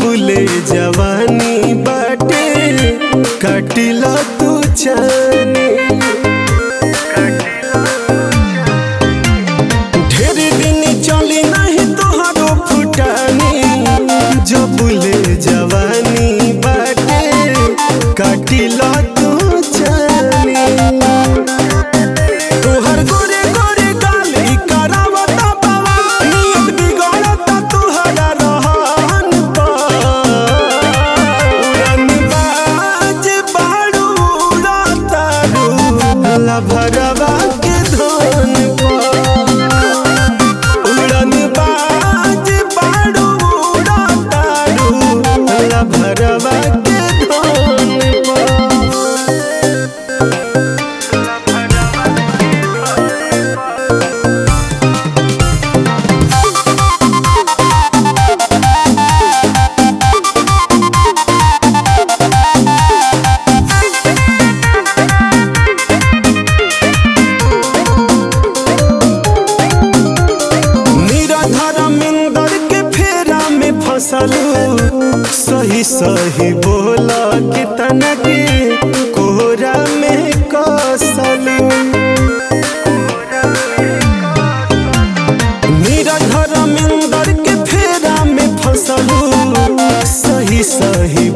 जबुले जवानी बाटे कटिला तू जाने ढेर दिन चली नहीं तोहरो फुटानी जबुले जवानी बाटे कटिला तू जाने तोहर गोरे गोरे गाल ई करावता बाबा नियत बिगड़ता तोहरा रहन पर उड़न बाज बाड़ू उड़ाता रू लभरवा के धन पर उड़न बाज बाड़ू उड़ाता रू लभरवा के धन पर निराधर मिंदर के फेरा में फसलू सही सही बोला कितना के कोहरा में कसलू निराधर मिंदर के फेरा में फसलू सही सही